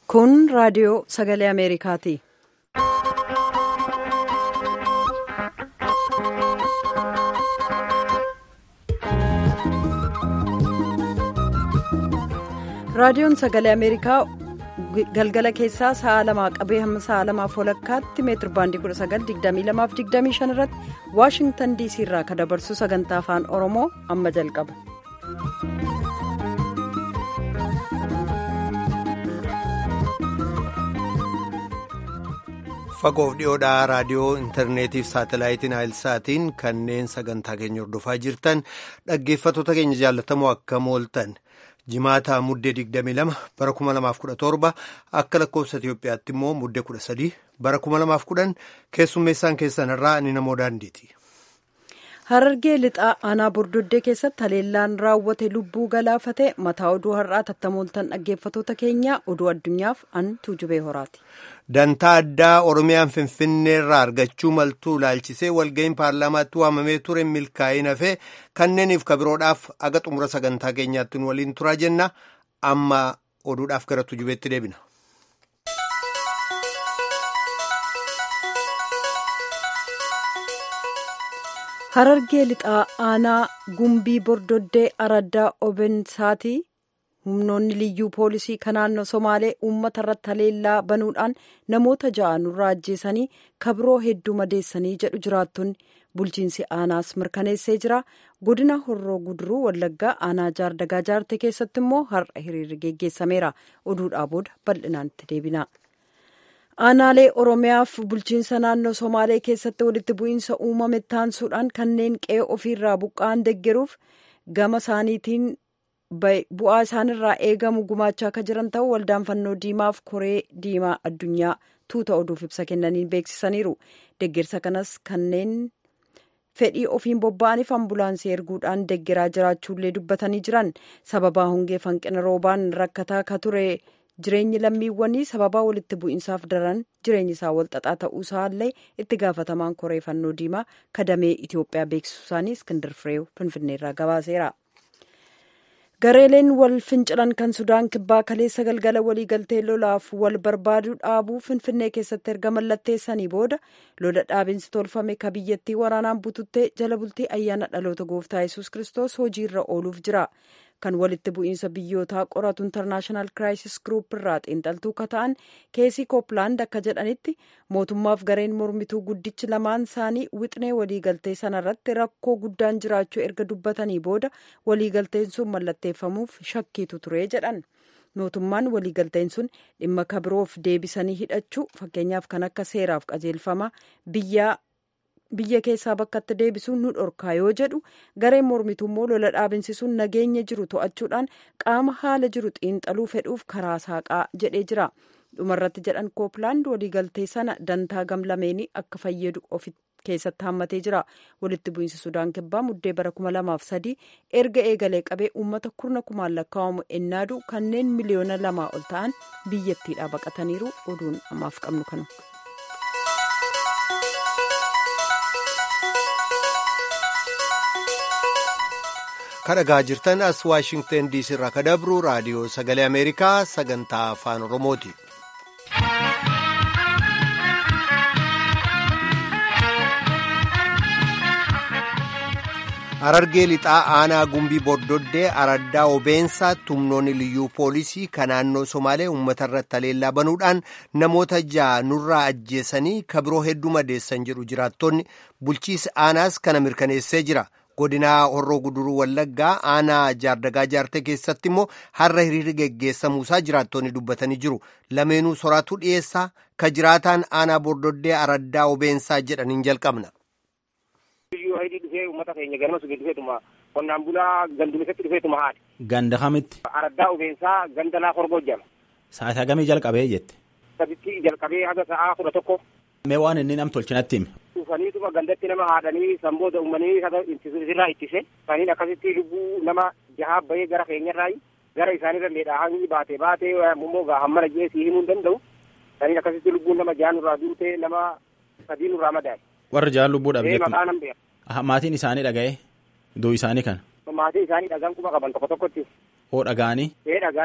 Kun raadiyoo sagalee Ameerikaati. Raadiyoon sagalee Ameerikaa galgala keessaa sa'a lamaa qabee hamma sa'a lamaaf walakkaatti meetir baandii 1922-25 irratti Waashingtan DC irraa kan dabarsu sagantaa afaan Oromoo amma jalqaba. Fagoof dhiyoodhaa raadiyoo intarneetiif saatalaayitiin saatiin kanneen sagantaa keenya hordofaa jirtan dhaggeeffattoota keenya jaallatamoo akkam ooltan jimaataa muddee 22 bara 2017 akka lakkoofsa Itiyoophiyaatti immoo muddee 13 bara 2010 keessummeessaan keessan irraa ni namoo daandiiti. Harargee lixaa aanaa bordoddee keessatti haleellaan raawwate lubbuu galaafate mataa oduu har'aa tattamooltan dhaggeeffattoota keenyaa oduu addunyaaf an tuujubee horaati. Dantaa addaa Oromiyaan Finfinnee irraa argachuu maltuu ilaalchisee walga'iin paarlaamaatti waamamee ture milkaa'in hafee kanneeniif kabiroodhaaf aga xumura sagantaa keenyaatti nu waliin turaa jenna amma oduudhaaf gara tuujubeetti deebina. Harargee lixaa aanaa gumbii bordoddee araddaa obensaatii humnoonni liyyuu poolisii kan naannoo somaalee uummata irratti haleellaa banuudhaan namoota ja'a nurraa ajjeesanii kabiroo hedduu madeessanii jedhu jiraattonni bulchiinsi aanaas mirkaneessee jira godina horroo guduruu wallaggaa aanaa jaardagaa jaarte keessatti immoo har'a hiriirri geggeessameera oduudhaa booda bal'inaan itti deebina. aanaalee oromiyaaf bulchiinsa naannoo somaalee keessatti walitti bu'iinsa uumame taansuudhaan kanneen qe'ee ofiirraa buqqa'an deggeruuf gama isaaniitiin bu'aa isaanirraa eegamu gumaachaa akka jiran ta'uu waldaan fannoo diimaaf koree diimaa addunyaa tuuta oduuf ibsa kennaniin beeksisaniiru deggersa kanas kanneen fedhii ofiin bobba'aniif ambulaansii erguudhaan deggeraa jiraachuullee dubbatanii jiran sababaa hongee hanqina roobaan rakkataa ka ture. jireenyi lammiiwwanii sababaa walitti bu'iinsaaf daran jireenyi isaa walxaxaa ta'uu isaallee itti gaafatamaan koree fannoo diimaa kadamee itiyoophiyaa beeksisuu isaanii iskindir fireew finfinneerraa gabaaseera. gareeleen wal fincilan kan sudaan kibbaa kaleessa galgala waliigaltee lolaaf wal barbaaduu dhaabuu finfinnee keessatti erga mallatteessanii booda lola dhaabinsi tolfame ka biyyattii waraanaan bututtee jala bultii ayyaana dhaloota gooftaa yesus kiristoos hojiirra ooluuf jira. kan walitti bu'iinsa biyyootaa qoratu intarnaashinaal kiraayisis giruup irraa xiinxaltuu ka ta'an keesii kooppilaand akka jedhanitti mootummaaf gareen mormituu guddichi lamaan isaanii wixnee waliigaltee sanarratti rakkoo guddaan jiraachuu erga dubbatanii booda waliigalteen sun mallatteeffamuuf shakkiitu ture jedhan mootummaan waliigalteen sun dhimma kabiroof deebisanii hidhachuu fakkeenyaaf kan akka seeraaf qajeelfama biyyaa. biyya keessaa bakkatti deebisuun nu dhorkaa yoo jedhu gareen mormituu immoo lola dhaabinsiisuun nageenya jiru to'achuudhaan qaama haala jiru xiinxaluu fedhuuf karaa saaqaa jedhee jira dhumarratti jedhan kooppilaand waliigaltee sana dantaa gamlameenii akka fayyadu ofi keessatti hammatee jira walitti bu'iinsi sudaan kibbaa muddee bara kuma lamaaf sadii erga eegalee qabee uummata kurna kumaan lakkaa'amu ennaadu kanneen miliyoona lamaa ol ta'an biyyattiidhaa baqataniiru oduun ammaaf qabnu kanu. kadhagaa jirtan as waashingtan diisii irraa ka dabru raadiyoo sagalee ameerikaa sagantaa afaan oromooti. Harargee lixaa aanaa gumbii bordoddee araddaa obeensaa humnoonni liyyuu poolisii kan naannoo somaalee uummata irratti haleellaa banuudhaan namoota ja'a nurraa ajjeesanii kabiroo hedduu madeessan jedhu jiraattonni bulchiisi aanaas kana mirkaneessee jira. godinaa horroo guduruu wallaggaa aanaa jaardagaa jaarte keessatti immoo har'a hiriirri geggeessamuusaa jiraattonni dubbatanii jiru lameenuu soraatu dhiyeessaa ka jiraataan aanaa bordoddee araddaa obeensaa jedhaniin jalqabna. dhufee uummata keenya ganama sugee dhufeetuma qonnaan bulaa gandumisatti dhufeetuma haadha. Ganda kamitti. Araddaa obeensaa ganda laa horgoo jala. Sa'aatii hagamii jalqabee jette. Saditti jalqabee haga sa'aa kudha tokko. Mee waan inni nam tolchinatti hime. Dhufaniituma gandatti nama haadhanii sanboota uumanii haga irraa ittise. Saniin akkasitti lubbuu nama jahaa bahee gara keenyarraa gara isaanirra leedhaa hangi baatee baatee immoo hammana jee si himuu hin danda'u. Saniin akkasitti lubbuun nama jahaa nurraa duutee nama sadii nurraa madaa'e. Warri jahaan lubbuu dhabdeetu. Maqaa nam beera. Maatiin isaanii dhaga'ee duu isaanii kana. Maatii isaanii dhagaan kuma qaban tokko tokkotti. Oo dhagaanii. Ee dhagaan.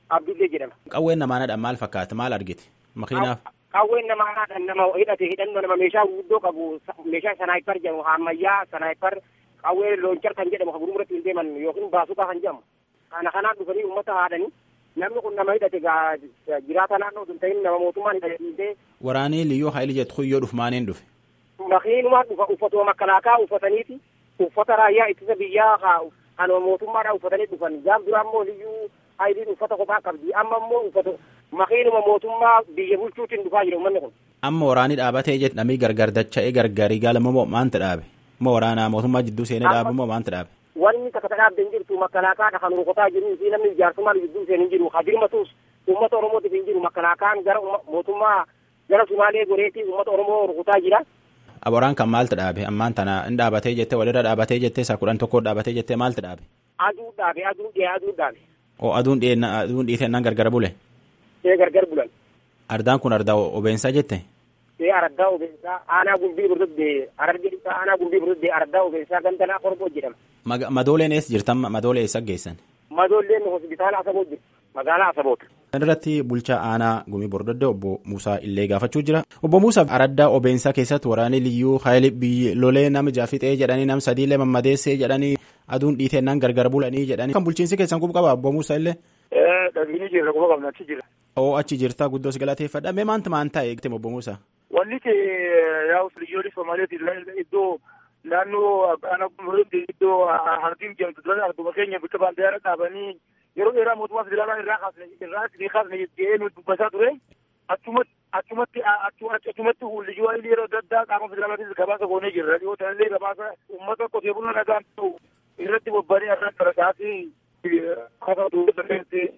Abdullee jedhama. Qawween namaanadhaan maal fakkaata maal argite makiinaaf. Qawween namaadhaan nama hidhate hidhannoo nama meeshaa guddoo qabu meeshaa sanaayipar jedhamu ammayyaa sanaayipar qawwee loonchar kan jedhamu kan gurmuratti hin deeman yookiin baasuqaa kan jedhamu. Kana kanaan dhufanii uummata haadhanii namni kun nama hidhate jiraata naannoo sun ta'in nama mootummaan hidhatee. Waraanii liyyuu haayilii jettu kuyyoo dhufu maaniin dhufe. Makiinumaan dhufa uffatuma makkalaakaa uffataniiti uffata raayyaa ittisa biyyaa kan mootummaadhaan uffatanii dhufan gaaf duraa immoo liyyuu haayiliin uffata kophaa qabdi amma immoo uffata makiinuma mootummaa biyya bulchuutiin dhufaa jira uummanni kun. Amma waraanii dhaabatee jette namni gargar dacha'ee gargarii gaalamoo moo maanta dhaabe? Moo waraanaa mootummaa jidduu seenee dhaabe moo maanta dhaabe? Wanni takka dhaabde hin jirtu makkalaakaadha kan rukutaa jiru fi namni ijaarsummaan jidduu seenee hin jiru hadirmatuus uummata Oromootiif hin jiru makkalaakaan gara mootummaa gara Sumaalee goreetii uummata Oromoo rukutaa jira. Aboraan kan maaltu dhaabe ammaan tana hin dhaabatee jettee walirra dhaabatee jettee isaa kudhan tokko dhaabatee jettee maaltu dhaabe? Aduu dhaabe aduu dhiyee aduu dhaabe. Oo aduun dhiyee aduun dhiitee gargar bule? Ee gargar bulan. Ardaan kun ardaa obeensaa jette? Ee ardaa obeensaa aanaa gumbii burduddee arargee isaa aanaa gumbii burduddee ardaa obeensaa gandanaa korboo jedhama. Madooleen eessa jirtan madoolee eessa geessan? Madooleen hospitaala Asaboo jirti magaalaa Asaboota. Kan irratti bulchaa aanaa gumii bordoddee obbo Muusaa illee gaafachuu jira. Obbo Muusaa araddaa obeensaa keessatti waraanni liyyuu haayilii biyyi lolee nama jaafixee jedhanii nam sadiilee mammadeessee jedhanii aduun dhiiteennaan gargar bulanii jedhanii. Kan bulchiinsi keessan quba qaba obbo Muusaa illee? Dhabiini jirra quba qabna achi jira. Oo achi jirtaa guddoo si galateeffadha. Mee maanta maanta eegte obbo Muusaa? Wanni yaa'u liyyoolee Somaaleeti iddoo naannoo aanaa gumurutti iddoo hardiin jedhamtu dura arguma keenya bakka baandiyaara dhaabanii yeroo dheeraa mootummaa federaalaa irraa kaasne irraa isinii kaasne jedhee nu dubbataa ture achumatti achumatti achumatti liyyuu haayilii yeroo adda addaa qaama federaalaatis gabaasa goonee jirra dhiyoo tanallee gabaasa uummata qotee bulaa nagaan ta'u irratti bobba'anii irraa qaraqaasii kaasaa duubatti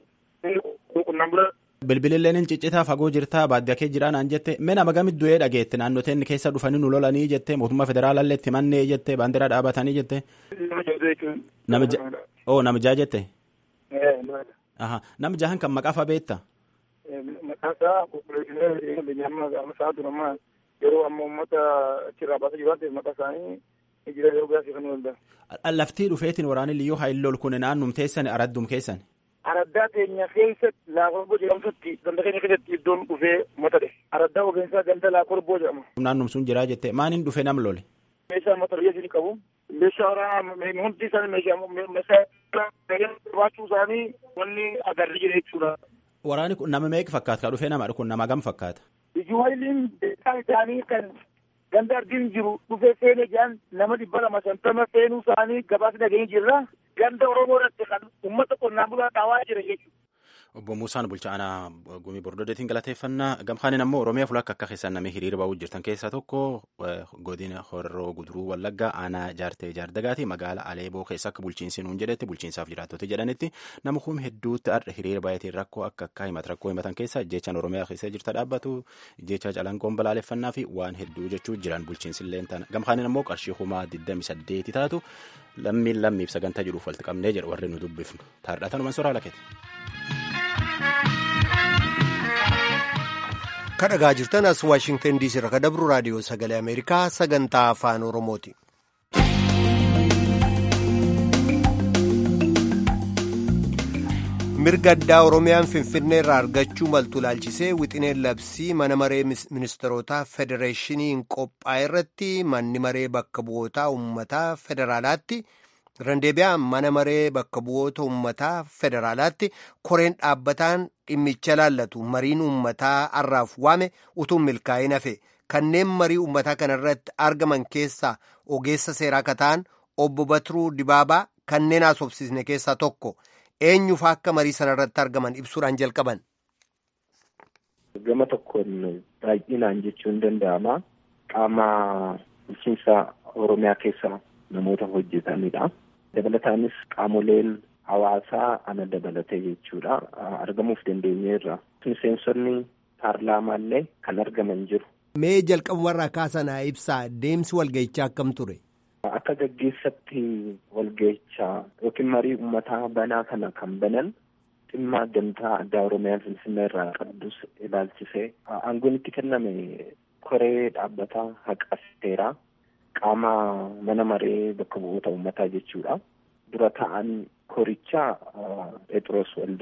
qunnaan bula Bilbililleen hin ciccitaa fagoo jirtaa baadiyyaa kee jiraa naan jette mee nama gamit du'ee dhageette naannoteen keessa dhufanii nu lolanii jette mootummaa federaalaallee itti mannee jette baandiraa dhaabatanii jette. Nama oo nama jaa jette. Nama jahan kan maqaa fa'aa beekta. Maqaan isaa qulqulleessinee biyyaama gaafa isaa durama yeroo amma uummata achirraa baasaa jiru maqaa isaanii jira yeroo gaasii kan walda. Laftii dhufeetiin waraanni liyyuu haayilol kun naannum teessan araddum keessan. Araddaa keenya keessatti laakorboo jedhamtutti ganda keenya keessatti iddoon dhufee mata dhe. Araddaa obeensaa ganda laakorboo jedhama. Naannum sun jiraa jette maaniin dhufe nam lole. Meeshaa mata biyya isin qabu. Meeshaa waraanaa hundi isaanii meeshaa meeshaa qabaachuu isaanii wanni agarri jira jechuudha. Waraanni kun nama meeqa fakkaata ka dhufee nama kun nama gam fakkaata. Liyyuu haayiliin beekaan isaanii kan ganda ardiin jiru dhufee seenee jiran nama dhibba lama shantama seenuu isaanii gabaasa dhageenye jirra. ganda oromoo irratti kan uummata qonnaan bulaa dhaawaa jira jechuudha. Obbo Muusaan bulchaa aanaa gumii bordodeetiin galateeffannaa gamkaanin ammoo Oromiyaa fulakka akka keessan namni hiriira ba'uu jirtan keessaa tokko godina horroo guduruu wallaggaa aanaa jaartee jaardagaati magaalaa Aleeboo keessa akka bulchiinsi nuun jedhetti bulchiinsaaf jiraattota jedhanitti nama kuma hedduutti har'a hiriira baay'atiin rakkoo akka akka himata rakkoo himatan keessa jechaan Oromiyaa keessa jirta dhaabbatu jecha calanqoon balaaleffannaa fi waan hedduu jechuu jiran bulchiinsi illee tana gamkaanin ammoo qarshii kumaa 28 taatu lammiin lammiif sagantaa jedhuuf walitti qabnee jedhu warri nu dubbifnu taardhatanuman soraa lakkete. kadhagaa jirtan as waashingtan diisii irraa kadabru raadiyoo sagalee ameerikaa sagantaa afaan oromooti. mirga addaa oromiyaan finfinnee irraa argachuu maltu laalchisee wixineen labsii mana maree ministeerotaa federeeshiniin qophaa'e irratti manni maree bakka bu'ootaa uummataa federaalaatti. Randeebiyaa mana maree bakka bu'oota uummataa federaalaatti koreen dhaabbataan dhimmicha laallatu mariin uummataa har'aaf waame utuu milkaa'in hafe kanneen marii uummataa kanarratti argaman keessaa ogeessa seeraa akka ta'an obbo Batiruu Dibaabaa kanneen haasofsiisne keessaa tokko eenyufa akka marii sanarratti argaman ibsuudhaan jalqaban. Gama tokkoon baay'inaan jechuun danda'ama qaama bulchiinsa Oromiyaa keessa namoota hojjetanidha. dabalataanis qaamoleen hawaasaa ana dabalatee jechuudha argamuuf dandeenyeerra miseensonni paarlaamaallee kan argaman jiru. Mee jalqabumarraa kaasanaa ibsaa deemsi walgahichaa akkam ture? Akka gaggeessatti walgahichaa yookiin marii uummataa banaa kana kan banan dhimma gamtaa addaa Oromiyaan Finfinnee irraa qabdus ilaalchisee aangoon itti kenname koree dhaabbataa haqa seeraa qaama mana maree bakka bu'oota uummataa jechuudha. Dura ta'an korichaa Phexros Waldaa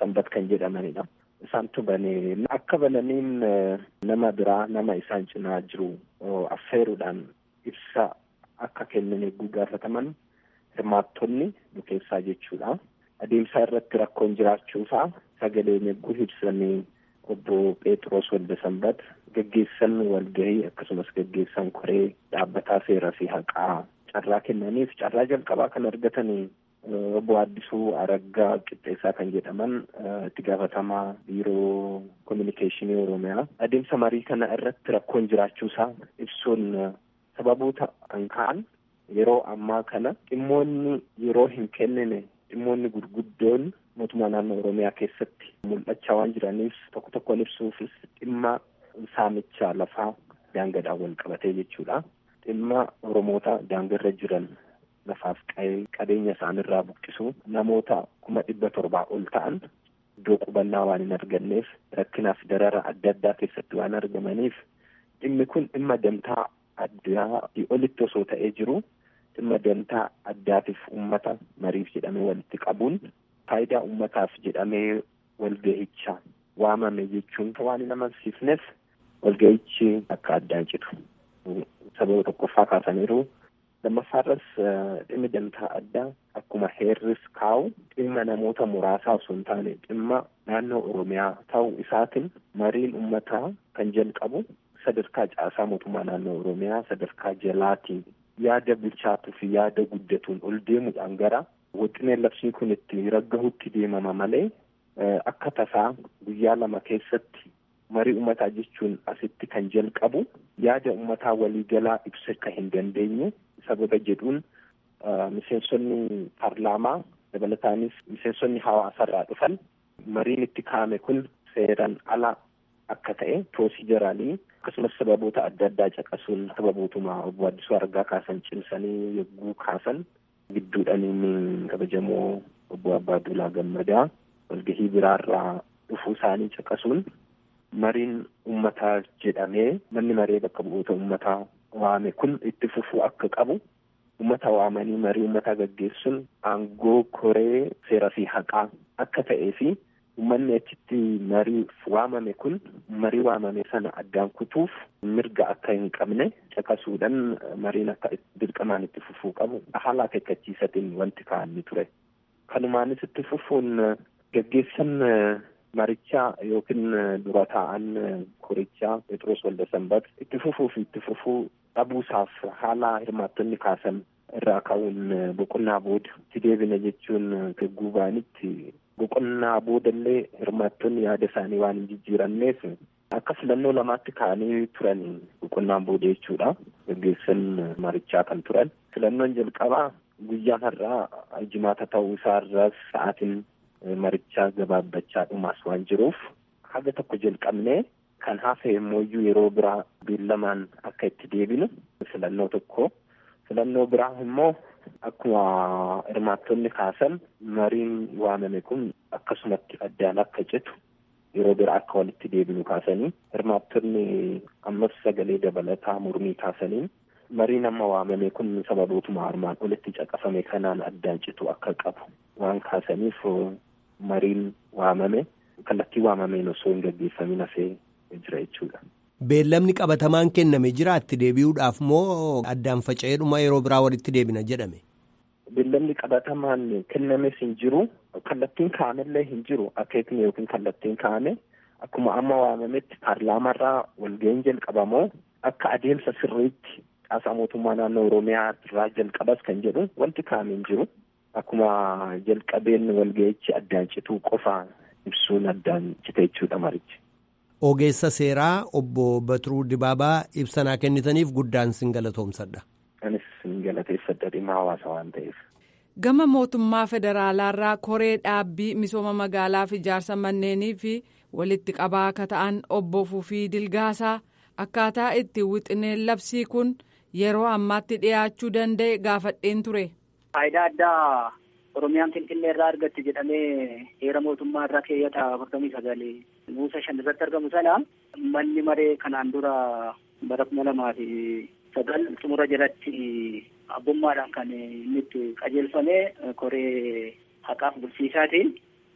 sanbat kan jedhamanidha. Isaantu banee akka bananiin nama biraa nama isaan cinaa jiru affeeruudhaan ibsa akka kennan eeguu gaafataman hirmaattonni bukeessaa jechuudha. Adeemsa irratti rakkoon jiraachuusaa sagaleen eeguu ibsanii obbo Phexros Waldasanbat gaggeessan walgahii akkasumas gaggeessan koree dhaabbataa seeraa fi haqaa carraa kennaniif carraa jalqabaa kan argatanii obbo Addisuu Araggaa Qixxeessaa kan jedhaman itti gaafatamaa biiroo kominikeeshinii Oromiyaa adeemsa marii kana irratti rakkoon jiraachuusaa ibsuun sababoota kan ka'an yeroo ammaa kana dhimmoonni yeroo hin kennine dhimmoonni gurguddoon mootummaa naannoo Oromiyaa keessatti mul'achaa waan jiraniif tokko tokkoon ibsuufis dhimma saamicha lafaa daangadhaan wal qabatee jechuudha. Dhimma Oromoota daangarra jiran lafaaf qabeenya isaanirraa buqqisu namoota kuma dhibba torbaa ol ta'an iddoo qubannaa waan hin arganneef rakkinaaf darara adda addaa keessatti waan argamaniif dhimmi kun dhimma damtaa addaa olitti osoo ta'ee jiru dhimma damtaa addaatiif ummata mariif jedhamee walitti qabuun faayidaa ummataaf jedhamee walgahicha waamame jechuun waan hin amansiifneef walgahichi akka addaan citu sababa tokkoffaa kaasaniiru lammaffaarras dhimmi damtaa addaa akkuma heerris kaa'u dhimma namoota muraasaa osoo hin taane dhimma naannoo oromiyaa ta'uu isaatiin mariin ummataa kan jalqabu sadarkaa caasaa mootummaa naannoo oromiyaa sadarkaa jalaatiin yaada bilchaatuu fi yaada guddatuun ol deemuudhaan gara wixineen labsiin kun itti raggahutti deemama malee akka tasaa guyyaa lama keessatti marii ummataa jechuun asitti kan jalqabu yaada ummataa waliigalaa ibsa akka hin dandeenye sababa jedhuun miseensonni paarlaamaa dabalataanis miseensonni hawaasarraa dhufan mariin itti kaa'ame kun seeran ala akka ta'e piroosijaraalii akkasumas sababoota adda addaa caqasuun sababootuma obbo Addisuu Argaa kaasan cimsanii yogguu kaasan gidduudhaniin kabajamoo obbo Abbaa Duulaa Gammadaa walgahii biraarraa dhufuu isaanii caqasuun mariin ummataa jedhamee manni maree bakka bu'oota ummataa waame kun itti fufuu akka qabu ummata waamanii marii ummataa gaggeessuun aangoo koree seeraa fi haqaa akka ta'ee fi ummanni achitti marii waamame kun marii waamame sana addaan kutuuf mirga akka hin qabne caqasuudhaan mariin akka dirqamaan itti fufuu qabu haala akeekkachiisatiin wanti kaa'amni ture. Kanumaanis itti fufuun gaggeessan marichaa yookiin dura taa'an korichaa Phexros Waldasanbat itti fufuu fi itti fufuu dhabuusaaf haala hirmaattonni kaasan irraa ka'uun boqonnaa booda itti deebina jechuun guubaanitti boqonnaa boodallee hirmaattonni yaada isaanii waan hin jijjiiranneef akka filannoo lamaatti ka'anii turan boqonnaan booda jechuudha gaggeessan marichaa kan turan filannoon jalqabaa guyyaan har'aa jimaata ta'uu isaarraas sa'aatiin marichaa gabaabbachaa dhumaas waan jiruuf haga tokko jalqabnee kan hafe immoo yeroo biraa beellamaan akka itti deebinu filannoo tokko filannoo biraa immoo akkuma hirmaattonni kaasan mariin waamame kun akkasumatti addaan akka citu yeroo biraa akka walitti deebinu kaasanii hirmaattonni ammas sagalee dabalataa mormii kaasaniin mariin amma waamame kun sababootuma armaan olitti caqafame kanaan addaan citu akka qabu waan kaasaniif mariin waamame kallattii waamameen osoo hin gaggeeffamin hafee jira jechuudha. Beellamni qabatamaan kenname jira itti deebi'uudhaaf moo addaan faca'eedhuma yeroo biraa walitti deebina jedhame? Beellamni qabatamaan kennames hin jiru kallattiin kaa'amellee hin jiru akeekni yookiin kallattiin kaa'ame akkuma amma waamametti paarlaamaarraa walga'iin jalqabamoo akka adeemsa sirriitti caasaa mootummaa naannoo Oromiyaa irraa jalqabas kan jedhu wanti kaa'ame hin jiru. Akkuma jalqabeen walga'ichi addaan cituu qofa ibsuun addaan cite jechuudha marichi. Ogeessa seeraa obbo Batiruu Dibaabaa ibsanaa kennitaniif guddaan sin galatoomsadha. Anis sin galateeffadha dhimma hawaasa waan ta'eef. Gama mootummaa federaalaarraa koree dhaabbii misooma magaalaa fi ijaarsa manneenii fi walitti qabaa akka ta'an obbo Fufii Dilgaasaa akkaataa itti wixineen labsii kun yeroo ammaatti dhiyaachuu danda'e gaafadheen ture. Faayidaa addaa Oromiyaan Finfinnee irraa argatti jedhamee heera mootummaa irraa keeyyata afurtamii sagalee buusa shan irratti argamu sana manni maree kanaan dura bara kuma lamaa fi sagal xumura jalatti abbummaadhaan kan inni itti qajeelfame koree haqaaf bulchiisaatiin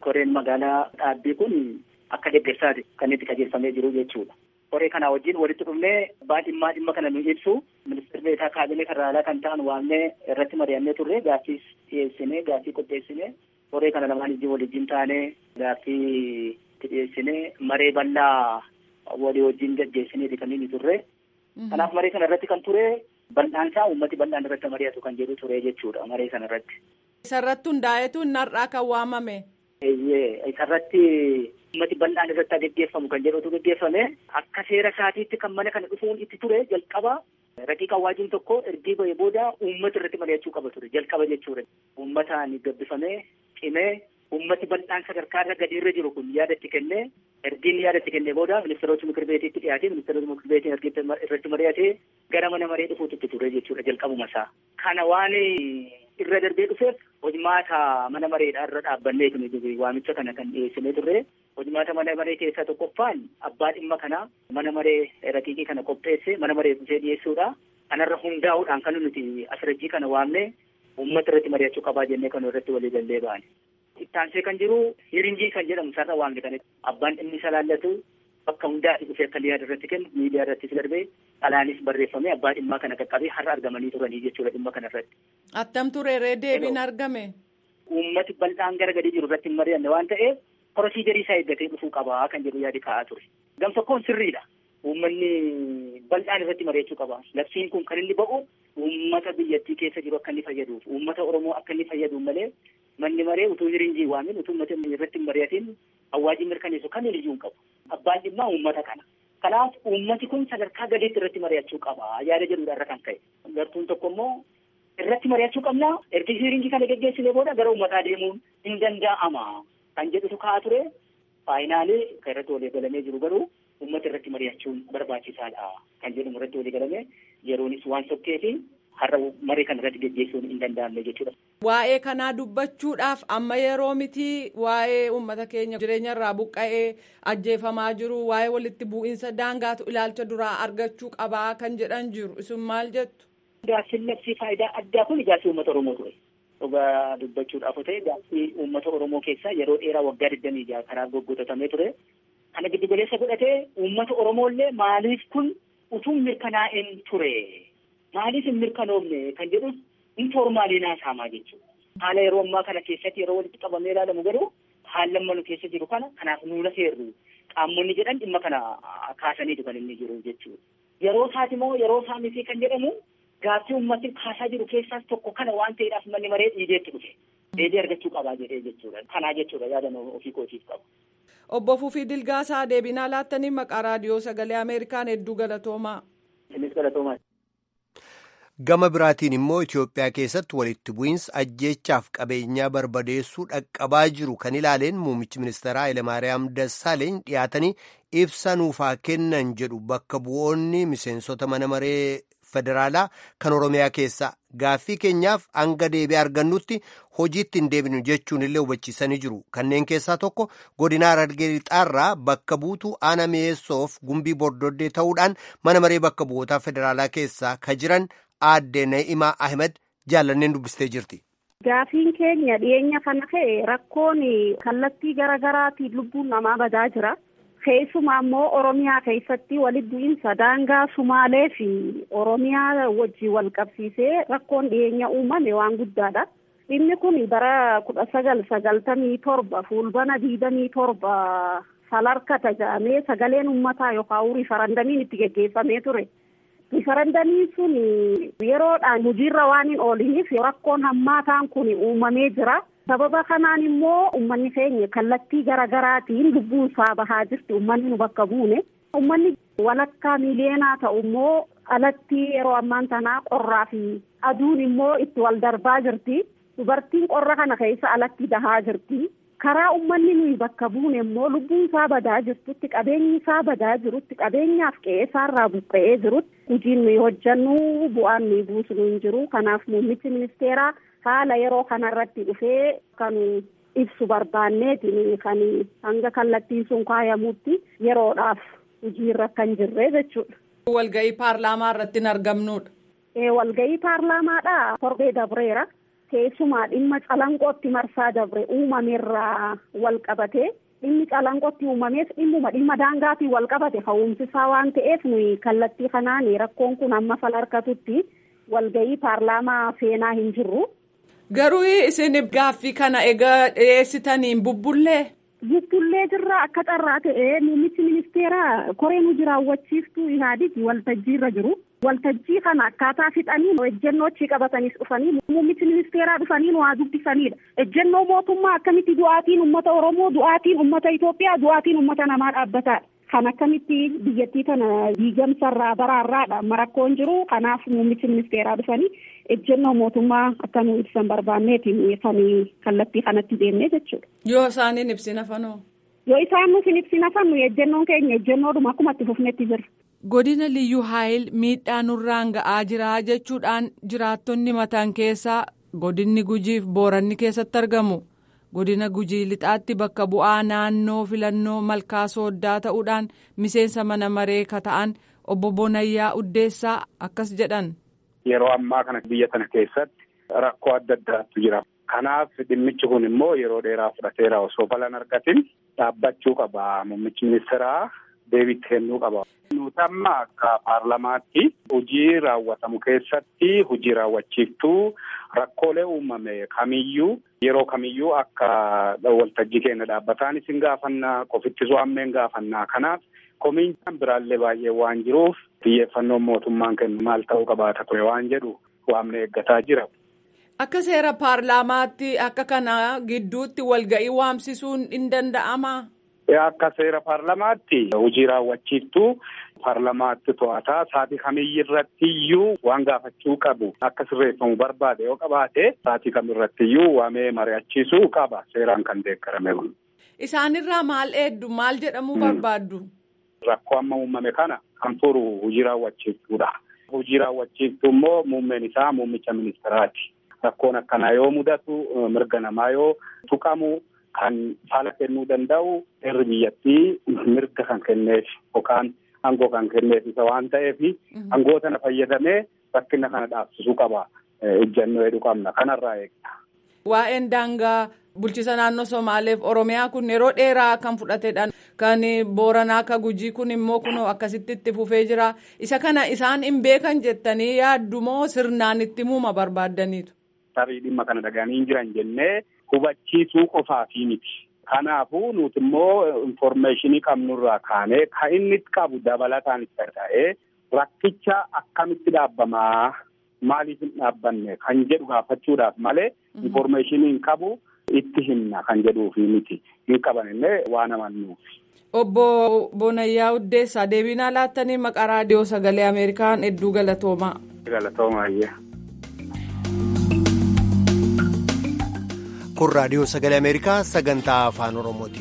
koreen magaalaa dhaabbii kun akka deeggarsaati kan itti qajeelfamee jiru jechuudha. Koree kana wajjin walitti dhufnee abbaa dhimmaa dhimma kana nu ibsu ministeera beekaa kaabinee federaalaa kan ta'an waamnee irratti mari'annee turre gaaffii dhiyeessinee gaaffii qopheessinee koree kana lamaan ijji waliin taanee gaaffii itti dhiyeessinee maree bal'aa walii wajjin gaggeessineeti kan inni turre. Kanaaf maree kana irratti kan ture bal'aan isaa uummati bal'aan irratti mari'atu kan jedhu ture jechuudha maree kana irratti. Isarratti hundaa'eetu narraa kan waamame. Eeyyee isarratti uummati bal'aan irratti gaggeeffamu kan jedhutu gaggeeffame akka seera isaatiitti kan mana kana dhufuun itti ture jalqaba raqiiqa waajiin tokko ergii ba'ee booda uummata irratti mari'achuu qaba ture jalqaba jechuudha. Uummataan gabbifamee cimee uummati bal'aan sadarkaa irra gadi irra jiru kun yaada itti kennee ergiin yaada itti kennee booda ministeerota mikir beetiitti dhiyaatee ministeerota mikir beetiin ergi irratti mari'atee gara mana maree dhufuutti itti ture jechuudha jalqabuma isaa. Kana waan irra darbee dhufeef hojimaata mana mareedhaa irra dhaabbannee kun waamicha kana kan dhiyeessinee turre hojimaata mana maree keessaa tokkoffaan abbaa dhimma kana mana maree raqiiqii kana qopheesse mana maree dhufee dhiyeessuudha. Kanarra hundaa'uudhaan kan nuti asirajjii kana waamne uummata irratti mari'achuu qabaa jennee kan irratti walii gallee ba'an. Ittaansee kan jiru hiringii kan jedhamu sarara waan ta'aniif abbaan dhimmi isa laallatu bakka hundaatti dhufee akka yaada irratti kennu miidiyaa irrattis darbee dhalaanis barreeffamee abbaa dhimmaa kana qaqqabee har'a argamanii turanii jechuudha dhimma kana irratti. Attam turee deebiin argame. Uummati bal'aan gara gadi jiru irratti hin mari'anne waan ta'eef prosiijarii isaa eeggatee dhufuu qabaa kan jedhu yaadi ka'aa ture. Gam tokkoon sirriidha. Uummanni bal'aan irratti mari'achuu qaba. Labsiin kun kan inni ba'u uummata biyyattii keessa jiru akka inni fayyaduuf uummata Oromoo akka inni fayyaduuf malee manni maree utuu hiringii waamin utuu uummata irratti hin mari'atin awwaajii mirkaneessu kan iyyuu hin qabu. Abbaan dhimmaa uummata kana. Kanaaf uummati kun sadarkaa gadiitti irratti mari'achuu qaba yaada jedhudha irra kan ka'e. Gartuun tokko immoo irratti mari'achuu qabna erga hiringii kana geggeessinee booda gara uummataa deemuun hin danda'ama kan jedhutu ka'aa ture. Faayinaalee kan irratti walii galamee jiru garuu uummata irratti mari'achuun barbaachisaadha kan jedhamu irratti walii galame yeroonis waan sokkeefi har'a maree kana irratti geggeessuun hin danda'amne jechuudha. Waa'ee kanaa dubbachuudhaaf amma yeroo miti waa'ee uummata keenya jireenya irraa buqqa'ee ajjeefamaa jiru waa'ee walitti bu'iinsa daangaatu ilaalcha duraa argachuu qabaa kan jedhan jiru isin maal jettu. Gaaffiin labsii faayidaa addaa kun gaaffii uummata Oromoo ture. Dhugaa dubbachuudhaaf ta'e gaaffii uummata Oromoo keessaa yeroo dheeraa waggaa digdamii jaha karaa goggotatamee ture. Kana giddu galeessa godhatee uummata Oromoollee maaliif kun utuu mirkanaa'een ture. Maaliif hin mirkanoofne kan jedhu informaalii naasaamaa jechuudha. Haala yeroo ammaa kana keessatti yeroo walitti qabamee ilaalamu garuu haalli amma nu keessa jiru kana kanaaf nuuna seerru qaamonni jedhan dhimma kana kaasaniitu kan inni jiru jechuudha. Yeroo isaati moo yeroo isaa miti kan jedhamu gaaffii uummatni kaasaa jiru keessaas tokko kana waan ta'eedhaaf manni maree dhiideetti dhufe. Deebii argachuu qabaa jedhee jechuudha. Kanaa jechuudha yaada ofii kootiif qabu. Obbo Fufii Dilgaasaa deebinaa laattanii maqaa raadiyoo sagalee Ameerikaan hedduu galatoomaa. Innis galatoomaa. Gama biraatiin immoo Itoophiyaa keessatti walitti bu'iinsa ajjeechaaf qabeenyaa barbadeessuu dhaqqabaa jiru kan ilaaleen muummichi ministeeraa Hayilamaariyaam Dassaaleeny dhiyaatanii ibsa nuufaa kennan jedhu bakka bu'oonni miseensota mana maree federaalaa kan Oromiyaa keessaa gaaffii keenyaaf hanga deebii argannutti hojiitti hin deebinu jechuun illee hubachiisanii jiru. Kanneen keessaa tokko godina Harargee Lixaarraa bakka buutuu Aana Mi'eessoof gumbii bordoddee ta'uudhaan mana maree bakka bu'ootaa federaalaa keessaa ka jiran aadde Na'imaa Ahmed jaallanneen dubbistee jirti. Gaafiin keenya dhiyeenya kana ka'e rakkoon kallattii garaa garaatiin lubbuun namaa badaa jira. Keessumaa immoo Oromiyaa keessatti walitti bu'iinsa daangaa Sumaalee fi Oromiyaa wajjin wal qabsiisee rakkoon dhiyeenya uumame waan guddaadha. Inni kun bara kudha sagal sagaltamii torba fuulbana diidamii torba salarka taja'amee sagaleen uummataa yookaan rifarandamiin itti geggeeffamee ture. rifarandamiin sun yeroodhaan hojiirra waan hin ooliniif rakkoon hammaataan kun uumamee jira. sababa kanaan immoo uummanni keenya kallattii garaa garaatiin lubbuun isaa bahaa jirti uummanni nu bakka buune. Uummanni walakkaa miiliyeenaa ta'u immoo alatti yeroo ammaan tanaa qorraa fi aduun immoo itti wal darbaa jirti. Dubartiin qorra kana keessa alatti dahaa jirti. karaa uummanni nuyi bakka buune immoo lubbuun isaa badaa jirtutti qabeenyi isaa badaa jirutti qabeenyaaf qe'ee isaarraa buqqa'ee jirutti hojiin nuyi hojjannu bu'aan nuyi buusnu hin jiru kanaaf muummichi ministeeraa haala yeroo kanarratti dhufee kan ibsu barbaanneetiin kan hanga kallattiin sun kaayamutti yeroodhaaf hojiirra kan jirre jechuudha. Walga'ii paarlaamaa irratti hin argamnudha. Walga'ii paarlaamaadha torbee dabreera. keessumaa dhimma calanqootti marsaa dabre uumameerraa wal qabatee dhimmi calanqootti uumamees dhimmuma dhimma daangaatiin wal qabate ka'umsisaa waan ta'eef nuyi kallattii kanaan rakkoon kun amma salarkatutti walgahii paarlaamaa seenaa hin jirru. Garuu isin gaaffii kana egaa dhiyeessitaniin bubbullee. Bubbullee jirra akka carraa ta'ee muummichi ministeera koree nu jiraawwachiiftuu ihaadigi waltajjii irra jiru. Waltajjii kana akkaataa fixanii ejjennoo achi qabataniis dhufanii muummichi ministeeraa dhufanii nu haa dubbisanidha. Ejjennoo mootummaa akkamitti du'aatiin uummata Oromoo, du'aatiin uummata Itoophiyaa, du'aatiin uummata namaa dhaabbataadha. Kan akkamitti biyyattii kana diigamsarraa baraarraadha marakkoon jiru kanaaf muummichi ministeeraa dhufanii ejjennoo mootummaa akka nu ibsan barbaanneetiin kan kallattii kanatti deemnee jechuudha. Yoo isaaniin ibsina fanoo. Yoo isaan nuuf hin ibsina fannu ejjennoon keenya ejjennoodhuma akkuma itti fufnetti jira. Godina Liyyuu Haayil miidhaa nurraan ga'aa jira jechuudhaan jiraattonni mataan keessaa godinni gujiif booranni keessatti argamu. godina gujii lixaatti bakka bu'aa naannoo filannoo malkaa sooddaa ta'uudhaan miseensa mana maree kata'an obbo Bonayyaa Uddeessaa akkas jedhan. Yeroo ammaa kana biyya kana keessatti rakkoo adda addaatu jira. Kanaaf dhimmichi kun immoo yeroo dheeraa fudhateera osoo balan argatin dhaabbachuu qaba. Muummichi ministeeraa deebii kennuu qaba. Nuti amma akka paarlamaatti hojii raawwatamu keessatti hojii raawwachiiftuu rakkoolee uumame kamiyyuu yeroo kamiyyuu akka waltajjii keenya dhaabbataan isin gaafannaa qofittisuu ammeen gaafannaa kanaaf komiin biraallee baay'ee waan jiruuf xiyyeeffannoon mootummaan kennu maal ta'uu qabaata ture waan jedhu waamne eeggataa jira. Akka seera paarlaamaatti akka kana gidduutti walga'ii waamsisuun hin danda'amaa? Akka seera paarlamaatti hojii raawwachiiftuu paarlamaatti to'ataa saatii kamiyyii irratti iyyuu waan gaafachuu qabu akka sirreeffamu barbaade yoo qabaate saatii kamirratti iyyuu waamee mari'achiisuu qaba seeraan kan deeggarame kun. Isaanirraa maal eeddu maal jedhamuu barbaaddu? Rakkoo amma uumame kana kan furu hojii raawwachiiftuudha. Hojii raawwachiiftuu immoo muummeen isaa muummicha ministeeraati. Rakkoon akkanaa yoo mudatu mirga namaa yoo tuqamu. Kan fala kennuu danda'u seerri biyyattii mirga kan kenneef yookaan aangoo kan kenneef isa waan ta'eef aangoo sana fayyadamee rakkina kana dhaabsisuu qaba. Ejjennoo hedduu qabna kanarraa eegna. Waa'een daangaa bulchiisa naannoo Somaaleef Oromiyaa kun yeroo dheeraa kan fudhatedha. Kan Booranaa akka Gujii kun immoo kunoo akkasitti itti fufee jira. Isa kana isaan hin beekan jettanii yaaddumoo sirnaan itti muuma barbaaddaniitu. Tarii dhimma kana dhaga'anii hin jiran jennee. Hubachiisuu qofaafi miti. Kanaafuu nuti immoo infoormeeshinii qabnurraa kaanee kan inni qabu dabalataan itti ta'ee rakkicha akkamitti dhaabbamaa maaliif hin dhaabbanne kan jedhu gaafachuudhaaf malee infoormeeshinii hin qabu itti himna kan jedhuufi miti hin qaban illee waan amannuufi. Obbo Bonayyaa Uddeessaa deebiinaa laattanii maqaa raadiyoo sagalee Ameerikaan hedduu galatoomaa. Galatoomaa kun raadiyoo sagalee ameerikaa sagantaa afaan oromooti.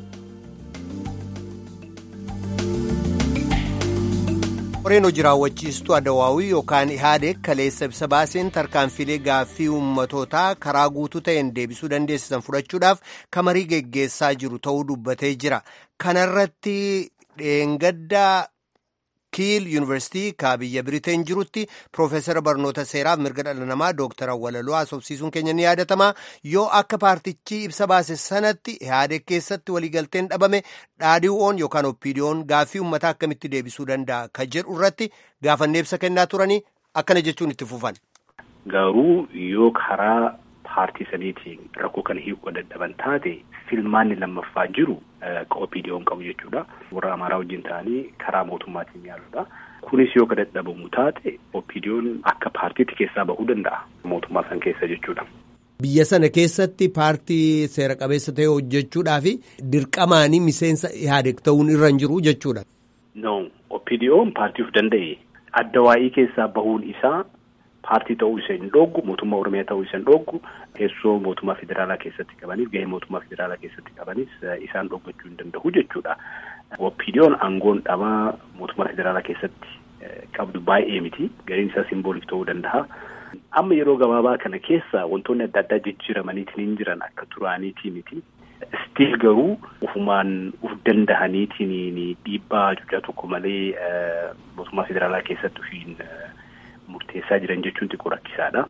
qoreen hojii raawwachiistuu adawaawii yookaan ihaadeg kaleessa ibsa baaseen tarkaanfilee gaaffii ummatootaa karaa guutuu ta'een deebisuu dandeessisan fudhachuudhaaf kamarii geggeessaa jiru ta'uu dubbatee jira kanarratti dheengaddaa kiil yuunivarsiitii ka biyya biriteen jirutti piroofeesara barnoota seeraaf mirga dhala namaa dooktar awwalaloo haasofsiisuun keenya ni yaadatama yoo akka paartichi ibsa baase sanatti ihaadeg keessatti waliigalteen dhabame dhaadhiiwwan yookaan oppiidiyoon gaaffii uummataa akkamitti deebisuu danda'a ka jedhu irratti gaafannee ibsa kennaa turanii akkana jechuun itti fufan. Garuu yoo karaa paartii saniitiin rakkoo kana hiikuu dadhaban taate filmaanni lammaffaa jiru oppiidiyoon qabu jechuudha. Warra Amaaraa wajjin ta'anii karaa mootummaatiin yaaluudha. Kunis yoo ka dadhabamu taate oppiidiyoon akka paartiitti keessaa bahuu danda'a mootummaa san keessa jechuudha. Biyya sana keessatti paartii seera qabeessa ta'e hojjechuudhaaf dirqamaanii miseensa ihaadeg ta'uun irra hin jiru jechuudha. No, oppiidiyoon paartii of danda'e adda waa'ii keessaa bahuun isaa paartii ta'uu isa hin dhoogu mootummaa oromiyaa ta'uu isa hin dhoogu teessoo mootummaa federaalaa keessatti qabaniif gahee mootummaa federaalaa keessatti qabanis isaan dhoggachuu hin danda'u jechuudha. Oppiidiyoon aangoon dhabaa mootummaa federaalaa keessatti qabdu baay'ee miti gariin isaa simboolik ta'uu danda'a. Amma yeroo gabaabaa kana keessa wantoonni adda addaa jijjiiramaniitiin hin jiran akka turaaniitii miti. Stiil garuu ufumaan uf danda'aniitiin dhiibbaa cuucaa tokko malee mootummaa federaalaa keessatti ufiin murteessaa jiran jechuun xiqqoo rakkisaadha.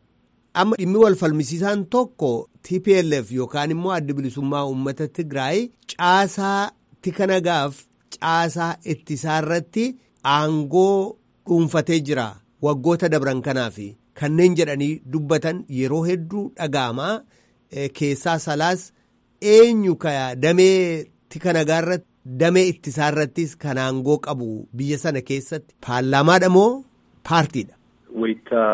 amma dhimmi wal falmisiisaan tokko TPLF yookaan immoo adda bilisummaa uummata Tigraay caasaa tika nagaaf caasaa ittisaarratti aangoo dhuunfatee jira waggoota dabran kanaaf kanneen jedhanii dubbatan yeroo hedduu dhaga'amaa keessaa salaas eenyu ka damee tika nagaarratti damee ittisaarrattis kan aangoo qabu biyya sana keessatti paarlaamaadha moo paartiidha. Wayita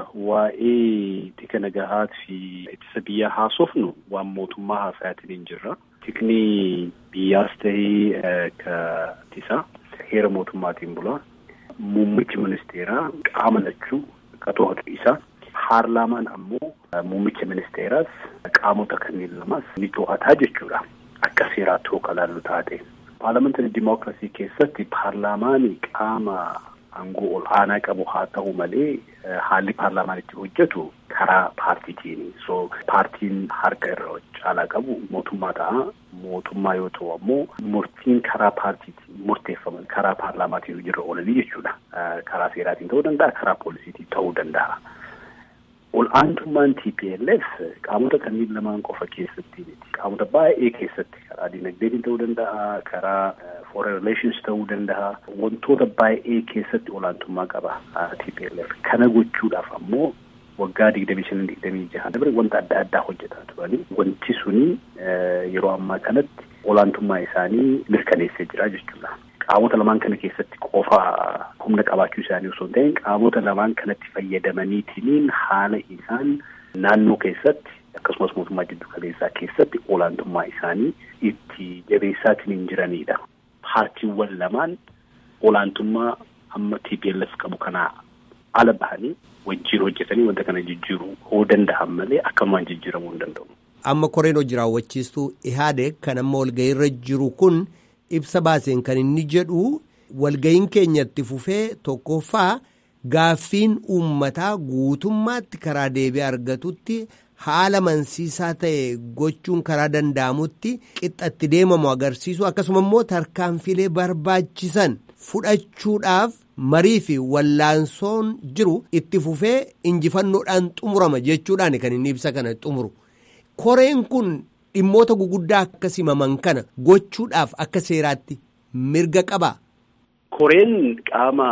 waa'ee tika nagahaa fi ittisa biyyaa haasofnu waan mootummaa haasa'aatiin hin jirra. Tikni biyyaas ta'ee ka ittisaa heera mootummaatiin bula. Muummichi ministeeraa qaama lachuu qaxootu isaa. Paarlaamaan ammoo muummicha ministeeraas qaamota kanneen lamas ni to'ataa jechuudha. Akka seeraatti hoo kalaallu taate. Paarlaamantarii dimookiraasii keessatti paarlaamaani qaama aangoo ol aanaa qabu haa ta'u malee haalli paarlaamaan itti hojjetu karaa paartiitiini. So paartiin harka irra caalaa qabu mootummaa ta'a. Mootummaa yoo ta'u ammoo murtiin karaa paartiitiin murteeffaman karaa paarlaamaatiin hojiirra oolanii jechuudha. Karaa seeraatiin ta'uu danda'a, karaa poolisiitiin ta'uu danda'a. Ol aantummaan TPLF qaamota kanneen lamaan qofa keessatti miti. Qaamota baay'ee keessatti karaa dinagdeetiin ta'uu danda'a, karaa foreign relations ta'uu danda'a. Wantoota baay'ee keessatti olaantummaa qaba TPLF. Kana gochuudhaaf ammoo waggaa digdamii shanan digdamii jaha dabre wanta adda addaa hojjetaa turani. Wanti suni yeroo ammaa kanatti olaantummaa isaanii mirkaneessee jira jechuudha. Qaamota lamaan kana keessatti qofa humna qabaachuu isaanii osoo hin ta'in qaamota lamaan kanatti fayyadamaniitiin haala isaan naannoo keessatti akkasumas mootummaa jiddu kaleessaa keessatti olaantummaa isaanii itti jabeessaatiin hin jiranidha. Paartiiwwan lamaan olaantummaa amma TPLF qabu kanaa ala bahanii wajjin hojjetanii wanta kana jijjiiruu hoo danda'an malee akkanumaan jijjiiramuu hin danda'u. Amma koreen hojii raawwachiistuu Ihaadeg kan amma walga'iirra jiru kun ibsa baaseen kan inni jedhu walga'iin keenyatti fufee tokkoffaa gaaffiin uummataa guutummaatti karaa deebii argatutti haala mansiisaa ta'e gochuun karaa danda'amutti qixxatti deemamu agarsiisu akkasuma immoo tarkaanfilee barbaachisan fudhachuudhaaf marii fi wallaansoon jiru itti fufee injifannoodhaan xumurama jechuudhaan kan inni ibsa kana xumuru. Koreen kun dhimmoota guguddaa akkas himaman kana gochuudhaaf akka seeraatti mirga qabaa. Koreen qaama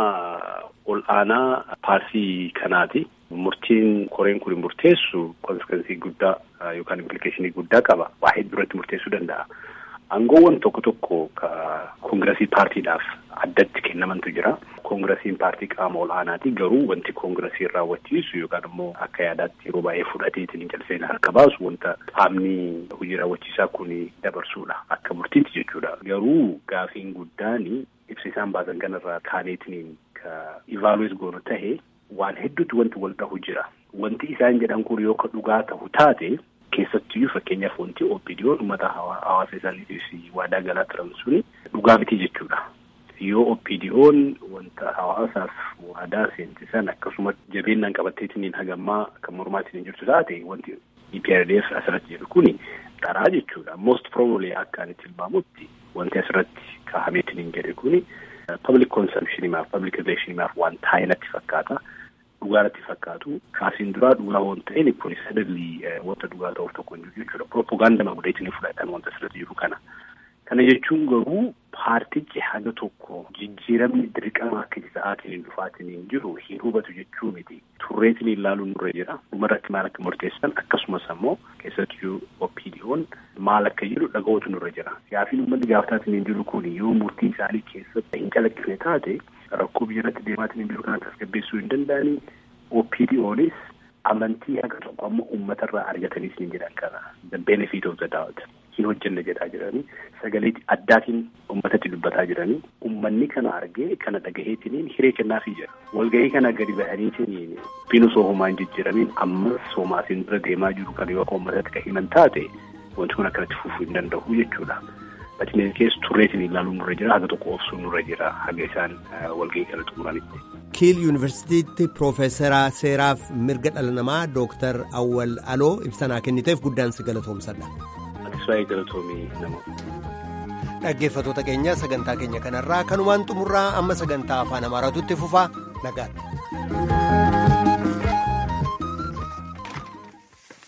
ol aanaa paartii kanaati. Murtiin koreen kun murteessu konsekensii guddaa yookaan implikeeshinii guddaa qaba. Waa hedduu irratti murteessuu danda'a. Aangoowwan tokko tokko ka koongiresii paartiidhaaf addatti kennamantu jira. Koongiresiin paartii qaama ol aanaati. Garuu wanti koongiresiin raawwachiisu yookaan immoo akka yaadaatti yeroo baay'ee fudhateetiin jalseen harka baasu wanta qaamni hojii raawwachiisaa kun dabarsuudha. Akka murtiitti jechuudha. Garuu gaafiin guddaan ibsa isaan baasan kanarraa kaaneetiin ka ivaaluwees goonu tahe waan hedduutti wanti wal dhahu jira. Wanti isaan jedhan kun yoo ka dhugaa ta'u taate keessattiyyuu fakkeenyaaf wanti OPDO'n uummata hawaasa isaaniitiif waadaa galaa turan suni dhugaa miti jechuudha. Yoo OPDO'n wanta hawaasaaf waadaa seentisan akkasuma jabeenyaan qabatteetiin hagammaa kan mormaatiin jirtu taate wanti EPRDF asirratti jedhu kuni dharaa jechuudha. Most probably akka ani tilmaamutti wanti asirratti kaahameetiin hin jedhe kuni public consumptionimaaf public relationmaaf waan taa'e natti fakkaata. Dhugaa natti fakkaatu kaasiin duraa dhugaa waan ta'een kun sadalli wanta dhugaa ta'uuf tokko hin jiru jechuudha. Propagandama godheetiin fudhatan wanta asirratti jiru kana. Kana jechuun garuu paartichi haga tokko jijjiiramni dirqama akka sa'aatiin hin dhufaatiin hin jiru hin hubatu jechuu miti. Turreetiin ilaaluun nurra jira. Dhumarratti maal akka murteessan akkasumas ammoo keessattuu OPDO'n maal akka jedhu dhaga'uutu nurra jira. Siyaafiin uummanni gaafataatiin hin jiru kun yoo murtii isaanii keessatti hin calaqqifne taate rakkoo biyyarratti deemaatiin hin jiru kana tasgabbeessuu hin danda'anii OPDO'nis amantii haga tokko amma uummatarraa argataniis ni jedhan kana. The benefit of the doubt. hin hojjenne jedhaa jiranii sagalee addaatiin uummatatti dubbataa jiranii uummanni kana argee kana dhagaheetiniin hiree kennaafii jira walgahii kana gadi bahaniitiin binu soohumaan jijjiiramiin ammas soomaasiin dura deemaa jiru kan yoo uummatatti kan himan taate wanti kun akkanatti fufuu hin danda'u jechuudha. Batineen keessa turreetiin ilaaluun nurra jira haga tokko obsuun nurra jira haga isaan walgahii kana xumuranitti. kiil yuunivarsiitiitti piroofeesaraa seeraaf mirga dhala namaa dooktar awwal aloo ibsanaa kenniteef guddaan si galatoomsadha. dhaggeeffatoota keenya sagantaa keenya kanarraa kanumaan xumurraa amma sagantaa afaan amaaraatutti fufaa nagaadha.